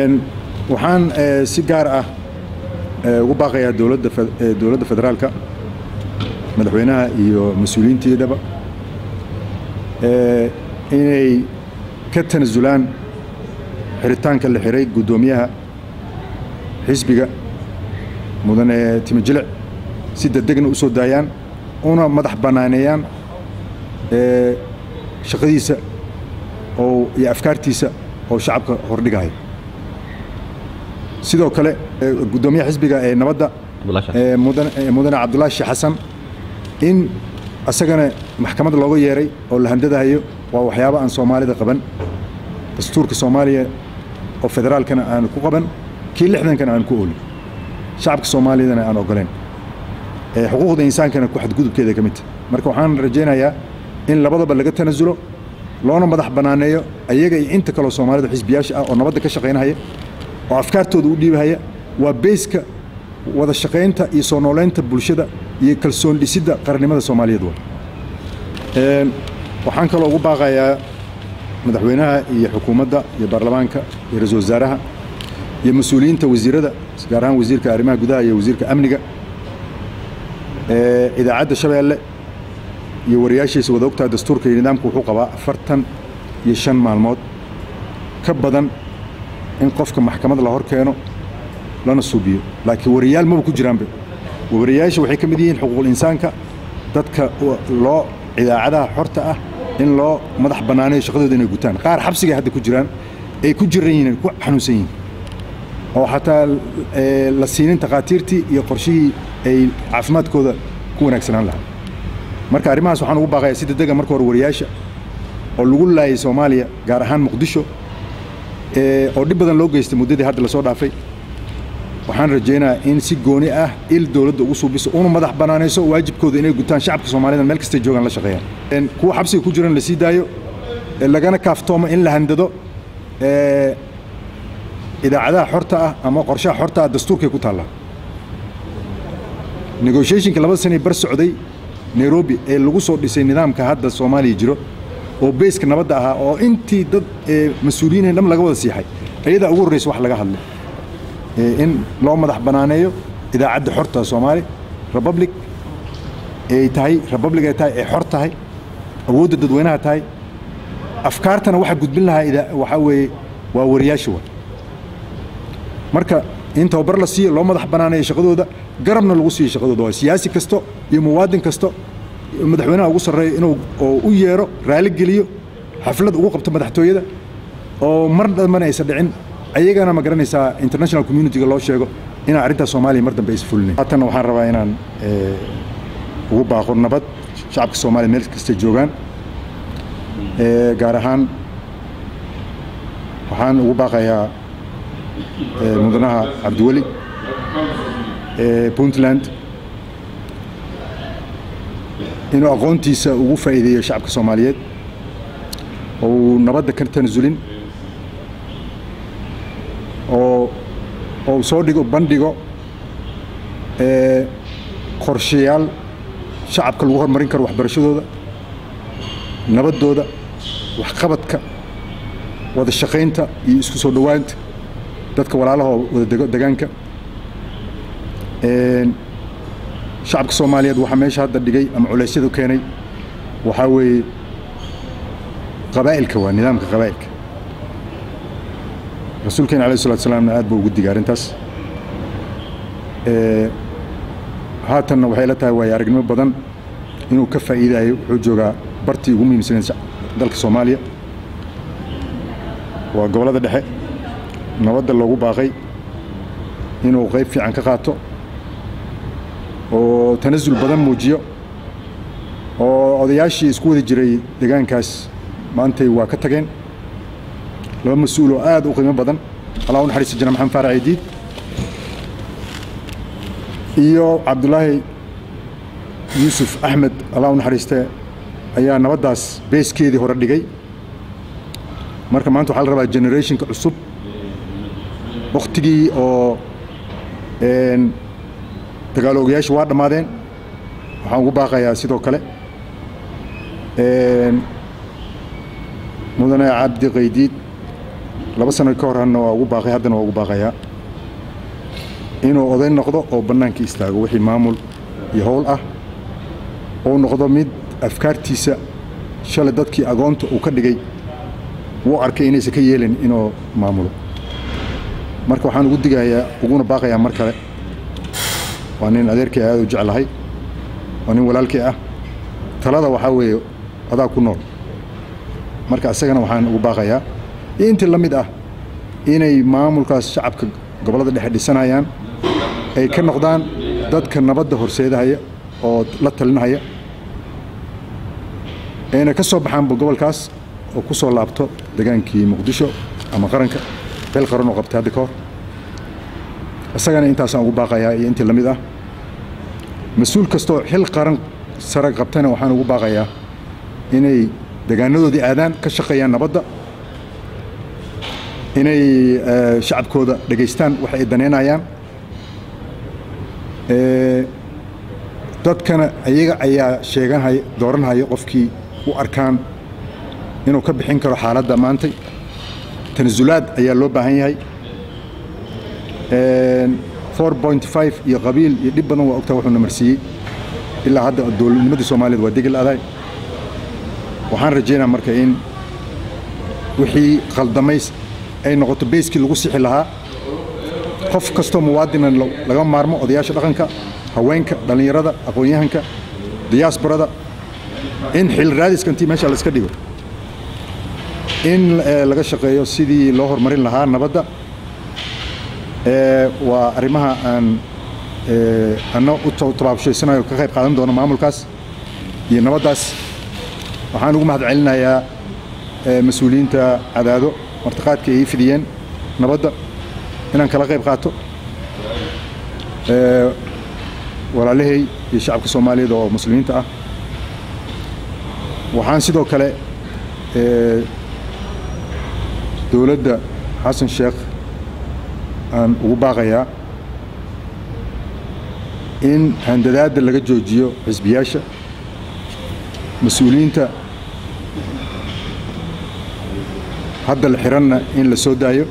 waxaan si gaar ah ugu baaqayaa dowladda dowladda federaalka madaxweynaha iyo mas-uuliyiinteedaba inay ka tanasulaan xiritaanka la xiray guddoomiyaha xisbiga mudane timojilic si degdegna u soo daayaan una madax bannaaneeyaan shaqadiisa oo iyo afkaartiisa oo shacabka hordhigaya sidoo kale guddoomiyaha xisbiga ee nabadda mudane cabdulaahi sheekh xasan in asagana maxkamad looga yeeray oo la handadahayo waa waxyaabo aan soomaalida qaban dastuurka soomaaliya oo federaalkana aan ku qaban kii lixdankana aan ku oolin shacabka soomaaliyadana aan ogoleen xuquuqda insaankana ku xadgudubkeeda ka midta marka waxaan rajaynayaa in labadaba laga tanasulo loona madax bannaaneeyo ayaga iyo inta kaloo soomaalida xisbiyaasha ah oo nabadda ka shaqaynahaya oo afkaartooda u dhiibahaya waa beyska wada shaqaynta iyo soo nooleynta bulshada iyo kalsoon dhisidda qarannimada soomaaliyeed wa waxaan kaloo ugu baaqayaa madaxweynaha iyo xukuumadda iyo baarlamaanka iyo ra-isul wasaaraha iyo mas-uuliyiinta wasiirada gaar ahaan wasiirka arrimaha gudaha iyo wasiirka amniga idaacadda shabeelle iyo wariyaashiisa wada ogtaha dastuurka iyo nidaamku wuxuu qabaa afartan iyo shan maalmood ka badan in qofka maxkamad la hor keeno lana suubiyo laakiin wariyaal maba ku jiraanba wariyaasha waxay ka mid yihiin xuquuqul insaanka dadka loo idaacadaha xorta ah in loo madax bannaaneeyo shaqadooda inay gutaan qaar xabsigay hadda ku jiraan ay ku jiran yihiin ku xanuunsan yihiin oo xataa la siinin takhaatiirtii iyo qorshihii ay caafimaadkooda ku wanaagsanaan lahaa marka arrimahaas waxaan ugu baaqayaa si degdega marka hore wariyaasha oo lagu laayay soomaaliya gaar ahaan muqdisho oo dhib badan loo geystay muddadii hadda lasoo dhaafay waxaan rajaynayaa in si gooni ah il dowladda ugu suubiso una madax bannaanayso waajibkooda inay gutaan shacabka soomaalida meel kastay joogaan la shaqeeyaan kuwa xabsiga ku jiran la sii daayo lagana kaaftoomo in la handado idaacadaha xorta ah ama qorshaha xorta ah dastuurkay ku taallaa negotiationka labada sanay bar socday nairobi ee lagu soo dhisay nidaamka hadda soomaaliya jiro oo beyska nabadda ahaa oo intii dad mas-uuliyiin dham laga wada siixay ayadaa ugu horreysa wax laga hadlay in loo madax bannaaneeyo idaacadda xorta soomaali republic ay tahay republic ay tahay ay xor tahay awoodda dadweynaha tahay afkaartana waxa gudbin lahaa waxaa weeye waa wariyaasha wa marka in tababar la siiyo loo madax bannaaneeyo shaqadooda garabna lagu siiyo shaqadooda waa siyaasi kasto iyo muwaadin kasto madaxweynaha ugu sarreeyo inuu oo u yeero raali geliyo xaflad ugu qabto madaxtooyada oo mar dambana aysan dhicin ayagana ma garanaysaa international communitiga loo sheego inaan arrintaas soomaaliya mar dambe aysan fulinayn haatan waxaan rabaa inaan ugu baaqo nabad shacabka soomaaliya meel kasta joogaan gaar ahaan waxaan ugu baaqayaa mudanaha cabdiweli puntland inuu aqoontiisa ugu faa'iideeyo shacabka soomaaliyeed oo uu nabadda ka tanasulin oo ou soo dhigo bandhigo qorshayaal shacabka lagu horumarin karo waxbarashadooda nabaddooda waxqabadka wada shaqaynta iyo isku soo dhowaanta dadka walaalahoo wada dego degaanka shacabka soomaaliyeed waxaa meesha hadda dhigay ama culeysyadu keenay waxaa weeye qabaa'ilka waa nidaamka qabaa'ilka rasuulkeena alayh salatu salaamna aad buu ugu digay arrintaas haatanna waxay la tahay waayo aragnimo badan inuu ka faa'iidayo wuxuu joogaa bartii ugu muhiimsaneed dalka soomaaliya waa gobollada dhexe nabadda loogu baaqay inuu qayb fiican ka qaato oo tanasul badan muujiyo oo odayaashii isku wadi jiray degaankaas maantay waa ka tageen laba mas-uul oo aad u qiimo badan allah u naxariista jana maxamed faarac idiid iyo cabdulaahi yuusuf axmed allah u naxariiste ayaa nabaddaas beeskeedii hore dhigay marka maanta waxaa la rabaa generationka cusub wakhtigii oo dagaalo ogayaashu waa dhammaadeen waxaan ugu baaqayaa sidoo kale mudane cabdi qaydiid laba sano ka hor hadna waa ugu baaqay haddana waa ugu baaqayaa inuu oday noqdo oo bannaanka istaago wixii maamul iyo howl ah uu noqdo mid afkaartiisa shalay dadkii agoonta uu ka dhigay wuu arkay inaysan ka yeelin inuu maamulo marka waxaan ugu digayaa uguna baaqayaa mar kale waa nin adeerkii aad u jeclahay waa nin walaalkii ah talada waxaa weeye adaa ku nool marka isagana waxaan ugu baaqayaa iyo intii la mid ah inay maamulkaas shacabka gobollada dhexe dhisanayaan ay ka noqdaan dadka nabadda horseedahaya oo la talinahaya ayna ka soo baxaanba gobolkaas oo ku soo laabto degaankii muqdisho ama qaranka beel qaran oo qabtay hadda ka hor isagana intaasaan ugu baaqayaa iyo intii la mid ah mas-uul kastoo xil qaran sare qabtana waxaan ugu baaqayaa inay degaanadoodii aadaan ka shaqeeyaan nabadda inay shacabkooda dhegaystaan waxa ay daneynayaan dadkana iyaga ayaa sheeganhaya dooranhaya qofkii u arkaan inuu ka bixin karo xaaladda maantay tanasulaad ayaa loo baahan yahay four point five iyo qabiil iyo dhib badan waa ogtaa wuxuu namarsiiyey ilaa hadda dowladnimadii soomaaliyeed waa degel aday waxaan rajaynaa marka in wixii khaldamays ay noqoto beyskii lagu sixi lahaa qof kastoo muwaadinan laga maarmo odayaasha dhaqanka haweenka dhallinyarada aqoon-yahanka diyaasbarada in xil raadiska intii meesha la iska dhigo in laga shaqeeyo sidii loo horumarin lahaa nabadda waa arrimaha aan anna u tabaabshaysanayo ka qayb qaadan doono maamulkaas iyo nabaddaas waxaan ugu mahad celinayaa mas-uuliyiinta cadaado martiqaadka ay ii fidiyeen nabadda inaan kala qayb qaato walaalahay iyo shacabka soomaaliyeed oo muslimiinta ah waxaan sidoo kale dowladda xasan sheekh aan ugu baaqayaa in handadaadda laga joojiyo xisbiyaasha mas-uuliyiinta hadda la xiranna in la soo daayo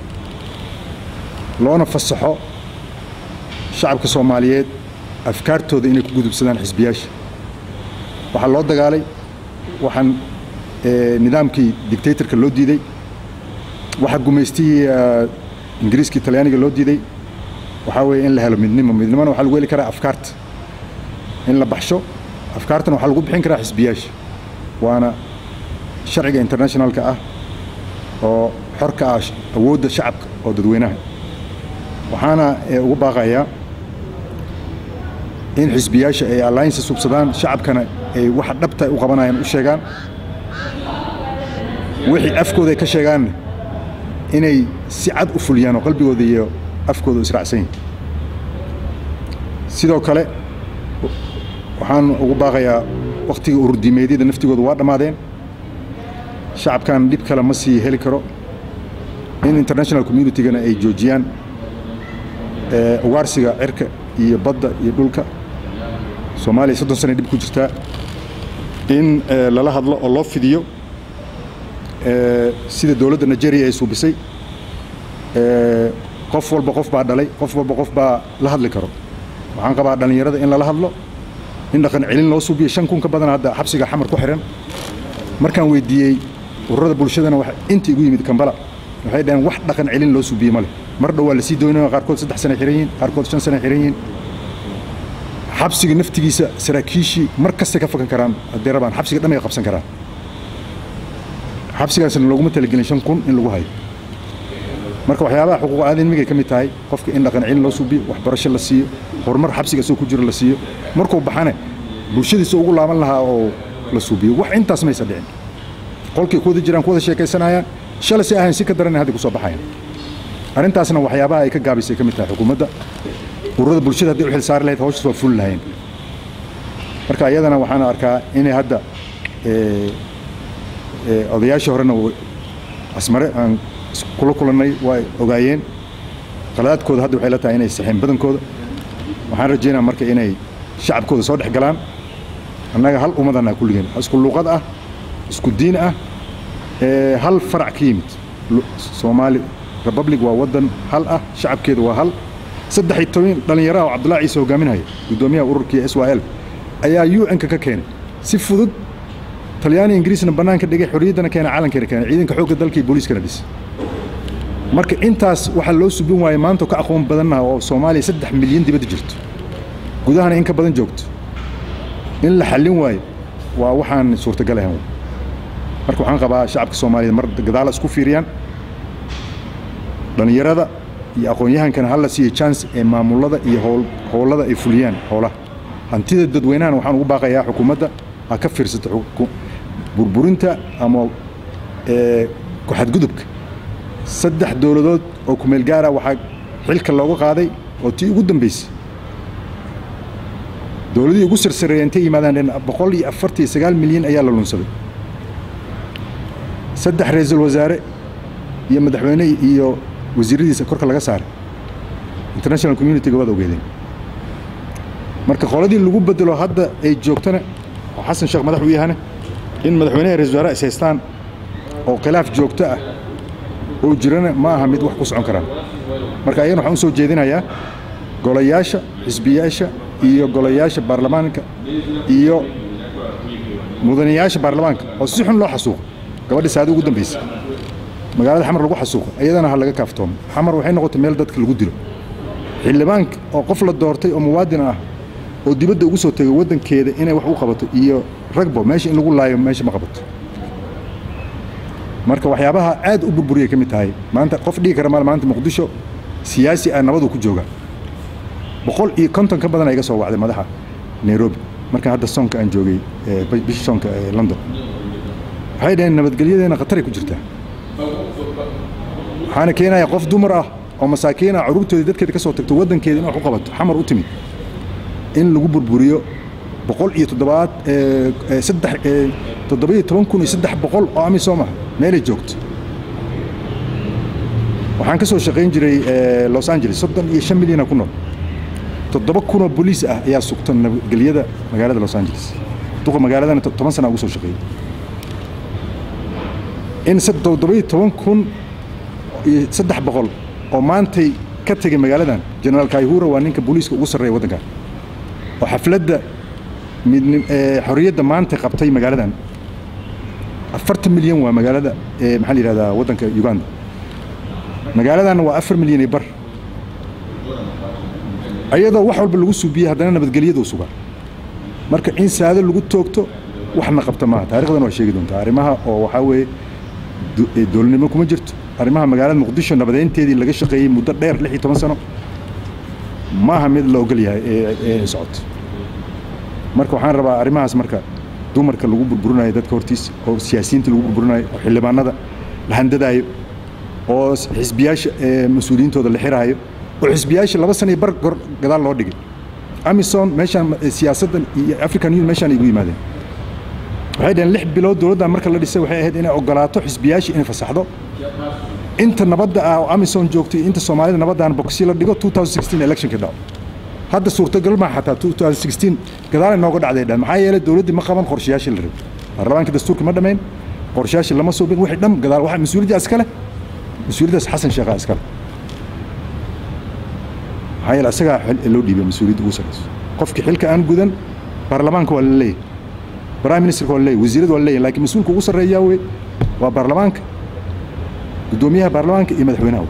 loona fasaxo shacabka soomaaliyeed afkaartooda inay ku gudubsadaan xisbiyaasha waxaa loo dagaalay waxaan nidaamkii dictatorka loo diiday waxaa gumaystihii ingiriiskii talyaaniga loo diiday waxaa weeye in la helo midnimo midnimona waxaa lagu heli karaa afkaarta in la baxsho afkaartana waxaa lagu bixin karaa xisbiyaasha waana sharciga internationalka ah oo xorka ah awoodda shacabka oo dadweynaha waxaana ugu baaqayaa in xisbiyaasha ay alliance subsadaan shacabkana ay waxa dhabta u qabanayaan u sheegaan wixii afkooda ay ka sheegaanna inay si cad u fuliyaan oo qalbigooda iyo afkooda israacsan yihin sidoo kale waxaan ugu baaqayaa wakhtiga ururdiimeedyada naftigooda waa dhammaadeen shacabkan dhib kale ma sii heli karo in international communitygana ay joojiyaan ugaarsiga cirka iyo badda iyo dhulka soomaaliya soddon sana dhib ku jirtaa in lala hadlo oo loo fidiyo sida dowladda nigeria ay suubisay qof walba qof baa dhalay qof walba qof baa la hadli karo waxaan qabaa dhallinyarada in lala hadlo in dhaqan celin loo suubiyo shan kun ka badan hadda xabsiga xamar ku xihan markaan weydiiyey ururada bulshadana inta igu yimid kambala waxay dhaheen wax dhaqan celin loo suubiye ma leh mar dhow waa lasii doonaya qaarkood saddex sana xihan yihiin qaarkood shan sana xihan yihiin xabsiga naftigiisa saraakiishii mar kastay ka fakan karaan haddii rabaan xabsiga dhan ay qabsan karaan xabsigaasna looguma talagelin shan kun in lagu hayo marka waxyaabaha xuquuq aadamigay ka mid tahay qofka in dhaqan celin loo suubiyo waxbarasho la siiyo horumar xabsiga soo ku jiro la siiyo markuu baxane bulshadiisa ugu laaban lahaa oo la suubiyo wax intaas maysa dhicin qolkay ku wada jiraan ku wada sheekaysanayaan shalay si ahayn si ka daran hadda ku soo baxayan arrintaasna waxyaabaha ay ka gaabisay ka mid tahay xukuumadda ururada bulshada haddii u xil saari lahayd hawshaas waa fuli lahayn marka iyadana waxaan arkaa inay hadda odayaashii horena asmare aan kula kulannay waa ogaayeen qaladaadkooda hadda waxay la tahay inay saxeen badankooda waxaan rajaynaa marka inay shacabkooda soo dhex galaan annaga hal ummadana kulligeen isku luuqad ah isku diin ah hal farac ka yimid soomaali republic waa waddan hal ah shacabkeeda waa hal saddex iyo toban dhallinyaraha oo cabdullahi ciise hogaaminaya guddoomiyaha ururkii s y l ayaa u n-ka ka keenay si fudud talyaani ingiriisna bannaanka dhigay xorriyaddana keena calankeena keenay ciidanka xoogga dalka iyo booliiskana dhisay marka intaas waxaa loo subin waayey maanta ka aqoon badannaha oo soomaaliya saddex milyan dibadda jirto gudahana in ka badan joogto in la xallin waayo waa waxaan suurtagal ahayn marka waxaan qabaa shacabka soomaaliyeed mar gadaala isku fiiriyaan dhallinyarada iyo aqoon-yahankana hala siiya chance ee maamulada iyo howlada ay fuliyaan howlaha hantida dadweynahana waxaan ugu baaqayaa xukuumadda ha ka fiirsata burburinta ama ku-xadgudubka saddex dowladood oo kumeel gaara waxaa xilka looga qaaday oo tii ugu dambaysay dowladihii ugu sarsareeya intay yimaadaan boqol iyo afartan iyo sagaal milyan ayaa la lunsaday saddex ra-iisul wasaare iyo madaxweyne iyo wasiiradiisa korka laga saaray international communitiga waad ogeedeen marka qoladii lagu bedelo hadda ay joogtana oo xasan sheekh madax u yahane in madaxweynaha ra-isul wasaare is haystaan oo khilaaf joogto ah oo jirana ma aha mid wax ku socon karaan marka ayagana waxaan u soo jeedinayaa golayaasha xisbiyaasha iyo golayaasha baarlamaanka iyo mudanayaasha baarlamaanka oo si xun loo xasuuqo gabadhi saadi ugu dambaysa magaalada xamar lagu xasuuqo iyadana ha laga kaaftoomo xamar waxay noqotay meel dadka lagu dilo xildhibaanka oo qof la doortay oo muwaadin ah oo dibadda ugu soo tegay waddankeeda inay wax u qabato iyo ragbo meesha in lagu laayo meesha ma qabato marka waxyaabaha aad u burburiyay ka mid tahay maanta qof dhigi kara maal maanta muqdisho siyaasi ah nabadu ku jooga boqol iyo konton ka badan iga soo wacday madaxa nairobi marka hadda soonka aan joogay bishii soonka ee london waxay dhaheen nabadgelyadeena khataray ku jirtaa waxaana keenaya qof dumar ah oo masaakiin ah carruurtooda dadkeeda ka soo tagto waddankeeda in wax u qabato xamar u timid in lagu burburiyo boqol iyo toddobaad saddex toddoba iyo toban kun iyo saddex boqol oo amisom ah meelay joogto waxaan ka soo shaqayn jiray los angeles soddon iyo shan milyana ku nool toddoba kunoo boliis ah ayaa sugta nabadgelyada magaalada los angeles duqa magaaladana toban sana ugu soo shaqeeyey in toddoba iyo toban kun iyo saddex boqol oo maantay ka tegay magaaladan generaal kaihura waa ninka booliiska ugu sarreeya waddankan oo xafladda xorriyadda maanta qabtay magaaladan afartan milyan waa magaalada maxaa la yihahdaa waddanka uganda magaaladan waa afar milyan iyo bar ayadoo wax walba lagu suubiyey haddana nabadgelyadu sugaa marka in saado lagu toogto waxna qabta maaha taarikhdan waa sheegi doontaa arrimaha oo waxaa weeye dowladnimo kuma jirto arrimaha magaalada muqdisho nabadeynteedii laga shaqeeyey muddo dheer lix iyo toban sano maaha mid la ogol yahay ee socoto marka waxaan rabaa arrimahaas marka dumarka lagu burburinayo dadka hortiisa oo siyaasiyiinta lagu burburinayo oo xildhibaanada la handadaayo oo xisbiyaasha mas-uuliyiintooda la xiraayo oo xisbiyaasha laba sana iyo bar gor gadaal loo dhigay amison meeshaan siyaasaddan iyo african union meeshaan igu yimaadeen waxay dhaheen lix bilood dowladdan marka la dhisay waxay ahayd inay ogolaato xisbiyaasha inay fasaxdo inta nabadda ah oo amison joogtay inta soomaalida nabaddan boksi la dhigo electionka dhaco hadda suurtagal maa xataa gadaal nooga dhacday dhan maxaa yeelay dowladdii ma qaban qorshayaashii la rabay baarlamaanka dastuurka ma dhammayn qorshayaashii lama suubin wixii dham gadaal waxa mas-uuliyaddaa iskale mas-uuliyaddaas xasan sheekhaa iskale maxaa yeele isagaa loo dhiibay mas-uuliyadda ugu sarrayso qofkii xilka aan gudan baarlamaanka waa la leeyahay prime ministerka waa la leeyahay wasiirada waa la leeyahay laakiin mas-uulka ugu sarreeyaa wey waa baarlamaanka guddoomiyaha baarlamaanka iyo madaxweynaha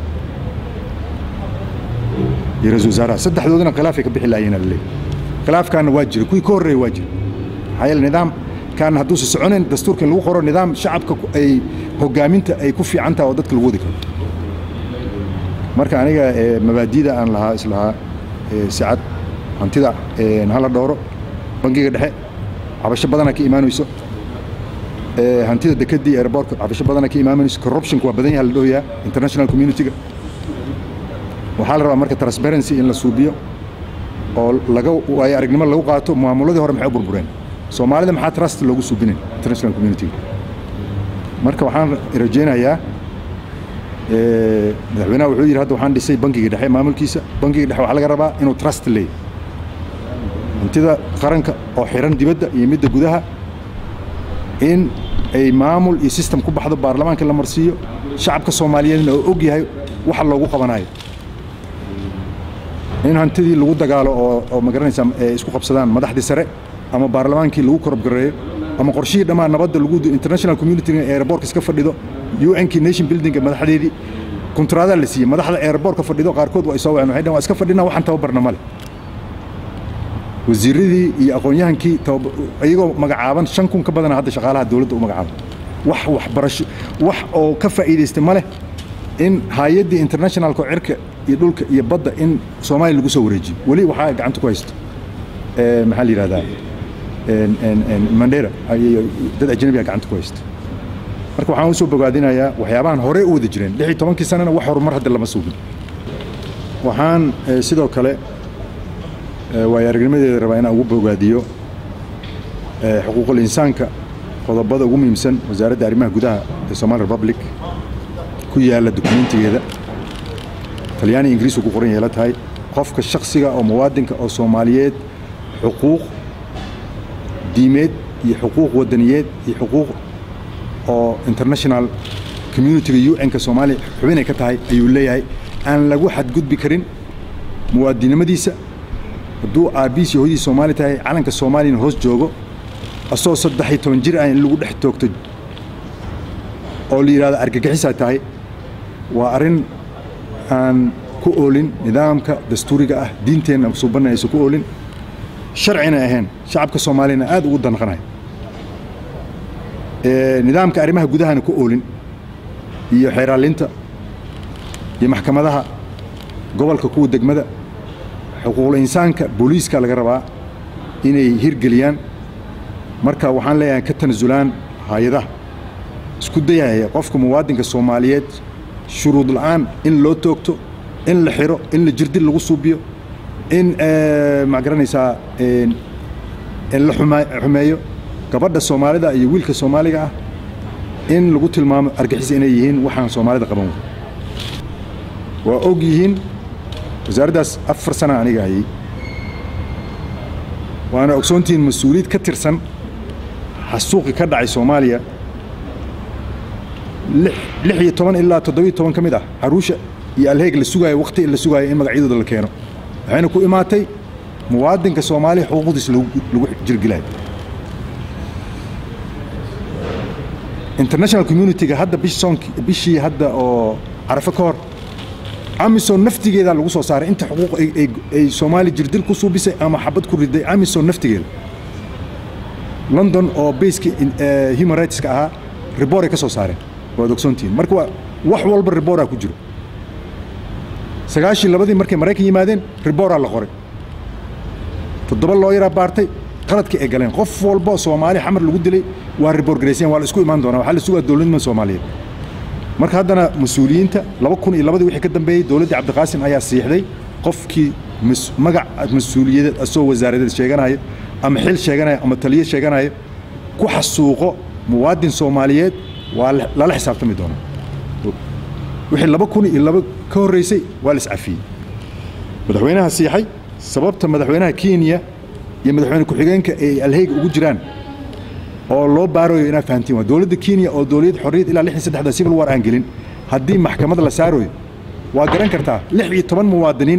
iyo ra-isul wasaaraha saddexdoodana khilaafay ka bixi laayeen la leeyahay khilaafkaana waa jira kuwii ka horreeya waa jira maxaa yeele nidaamkan hadduusa soconayn dastuurka in lagu qoro nidaam shacabka ay hogaaminta ay ku fiican taha oo dadka lagu wadi karo marka aniga mabaadida aan lahaa islahaa sicad hantida hala dhowro bangiga dhexe cabasho badanaa ka imaanayso hantida dekedii airbortka cabasho badanaa ka imaanayso corruptionka waa badan yaha la dhohoyaa international community-ga waxaa la rabaa marka transparency in la suubiyo oo laga waayo aragnimo lagu qaato maamuladii hore maxay u burbureen soomaalida maxaa trust loogu suubinay international community-ga marka waxaan rajaynayaa madaxweynaha wuxuu yidhi hadda waxaan dhisay bangiga dhexe maamulkiisa bangiga dhexe waxaa laga rabaa inuu trust leeyahy hantida qaranka oo xiran dibadda iyo midda gudaha in ay maamul iyo system ku baxdo baarlamaanka la marsiiyo shacabka soomaaliyeedna oo og yahay waxa loogu qabanayo in hantidii lagu dagaalo oo oo magaranaysaa ay isku qabsadaan madaxdii sare ama baarlamaankii lagu korobgareeyo ama qorshihii dhammaan nabadda lagu international community airportka iska fadhido UN-kii nation building madaxdeedii kontraadaa la siiyey madaxda airportka fadhido qaarkood waa soo waceen waxay dhahan waa iska fadhinaa waxaan tababarna male wasiiradii iyo aqoon-yahankii iyagoo magacaaban shan kun ka badana hadda shaqaalaha dowladda u magacaaban wax waxbarasho wax oo ka faa'iidaystay ma leh in hay-addii internationalka cirka iyo dhulka iyo badda in soomaaliya lagu soo wareejiyo weli waxaa gacanta ku haysto maxaa la yidhahdaa mandera dad ajnabiga gacanta ku haysta marka waxaan u soo bogaadinayaa waxyaabahan horey u wada jireen lix iyo tobankii sanana wax horumar hadda lama suugin waxaan sidoo kale waayo aragnimadeeda rabaa inaan ugu bogaadiyo xuquuqul insaanka qodobada ugu muhiimsan wasaaradda arrimaha gudaha ee Somali Republic ku yaala dokumentigeeda talyaani ingiriis ku qoran yahay tahay qofka shakhsiga oo muwaadinka oo Soomaaliyeed xuquuq diimeed iyo xuquuq wadaniyeed iyo xuquuq oo international community UN-ka Soomaaliya xubinay ka tahay ayuu leeyahay aan lagu xadgudbi karin muwaadinimadiisa hadduu aabiis yahuudii Soomaali tahay calanka Soomaaliyana hoos joogo asoo saddex iyo toban jir ah in lagu dhex toogto oo la yidhahdo argagixisaa tahay waa arrin aan ku oolin nidaamka dastuuriga ah diinteenna suubanna aysan ku oolin sharcina ahayn shacabka soomaaliyana aad ugu danqanayo nidaamka arrimaha gudahana ku oolin iyo xeeraalinta iyo maxkamadaha gobolka kuwa degmada xuquuqul insaanka booliiska laga rabaa inay hirgeliyaan marka waxaan leeyahay ka tanasulaan hay-adaha isku dayaya qofka muwaadinka soomaaliyeed shuruud la'aan in loo toogto in la xiro in la jirdil lagu suubiyo in ma garanaysaa in la xumeeyo gabadha soomaalida iyo wiilka soomaaliga ah in lagu tilmaamo argixis inay yihiin waxaan soomaalida qaban wey waa og yihiin wasaaraddaas afar sana aniga hayay waana ogsoontihiin mas-uuliyad ka tirsan xasuuqi ka dhacay soomaaliya lix iyo toban ilaa toddobiyo toban ka mid ah caruusha iyo alheeg la sugaayo wakhti la sugaayo in magacyadooda la keeno waxayna ku imaatay muwaadinka soomaaliya xuquuqdiisa lagu jirgilayo international community-ga hadda bishii hadda oo carafo ka hor amisom naftigeeda lagu soo saaray inta xuquuq ay soomaali jirdil ku suubisay ama xabad ku riday amisom naftigeeda london oo baska human rightska ahaa ribor ay ka soo saareen waad ogsoontihiin marka waa wax walba riboraa ku jiro sagaashii labadii markay maraykan yimaadeen riboraa la qoray toddoba loo yaraa baartay qaladkii ay galeen qof walba soomaali xamar lagu dilay waa ribor garayseen waa la isku imaan doonaa waxaa la sugaa dowladnimada soomaaliyeed marka haddana mas-uuliyiinta laba kun iyo labadii wixii ka dambeeyey dowladdii cabdiqaasim ayaa siixday qofkii magac mas-uuliyadeed asoo wasaaradeed sheeganayo ama xil sheeganayo ama taliyo sheeganayo ku xasuuqo muwaadin soomaaliyeed waa lala xisaabtami doonaa wixii laba kun iyo laba ka horreysay waa la iscafiyey madaxweynaha siixay sababta madaxweynaha kenya iyo madaxweyne ku-xigeenka ay alheyga ugu jiraan oo loo baarayo inaad fahantiin waa dowladda kenya oo dowlad xorriyad ilaa lix iyo saddexda civil war aan gelin haddii maxkamad la saarayo waa garan kartaa lix iyo toban muwaadiniin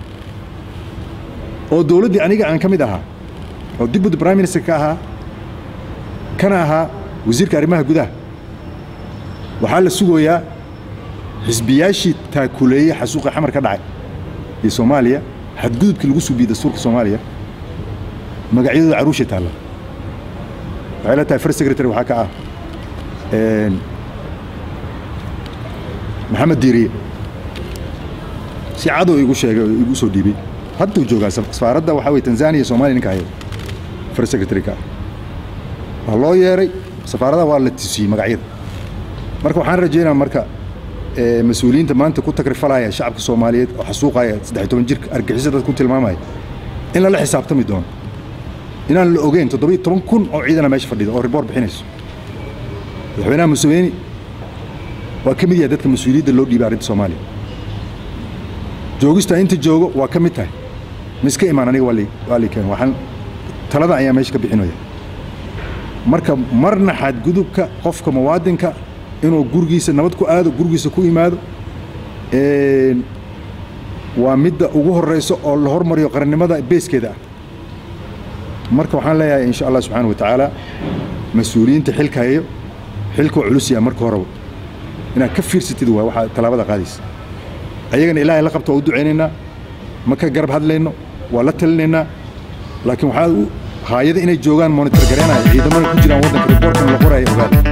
oo dowladdii aniga aan ka mid ahaa oo deputy prime minister ka ahaa kana ahaa wasiirka arrimaha gudaha waxaa la sugayaa xisbiyaashii taakuleeyey xasuuqii xamar ka dhacay iyo soomaaliya xadgudubkii lagu suubiyey dastuurka soomaaliya magacyadooda caruushay taalla waxay la tahay first secretary waxaa ka ah maxamed diiriye si cadow igu sheegay oo igu soo dhiibay hadduu joogaa safaaradda waxaa weye tanzania soomaaliya ninka haya first secretary ka ah waa loo yeeray safaaradaha waa la tusiyey magacyada marka waxaan rajaynaa marka mas-uuliyiinta maanta ku takrifalaya shacabka soomaaliyeed oo xasuuqaya saddex toban jirka argixisa dad ku tilmaamaya in lala xisaabtami doono inaan la ogeyn toddobiyo toban kun oo ciidana meesha fadhida oo riboor bixinayso madaxweynaha museveni waa ka mid yahay dadka mas-uuliyadda loo dhiibay arrinta soomaaliya joogista inta joogo waa ka mid tahay miska imaan aniga waa lii keen waxaan taladan ayaa meesha ka bixinaya marka marna xadgudubka qofka muwaadinka inuu gurigiisa nabad ku aado gurigiisa ku imaado waa midda ugu horeyso oo la hormariyo qarannimada beeskeeda ah marka waxaan leeyahay insha allah subxaana wa tacaala mas-uuliyiinta xilka hayo xilka waa culus yaha marka horeba inaad ka fiirsatid waa waxaa tallaabada qaadaysa ayagana ilaahay la qabta waa u ducaynaynaa ma ka garab hadlayno waa la talinaynaa laakiin waxaa haayada inay joogaan monitor gareenaya ciidamada ku jiraan waddanka riboorkan la qoraya ogaada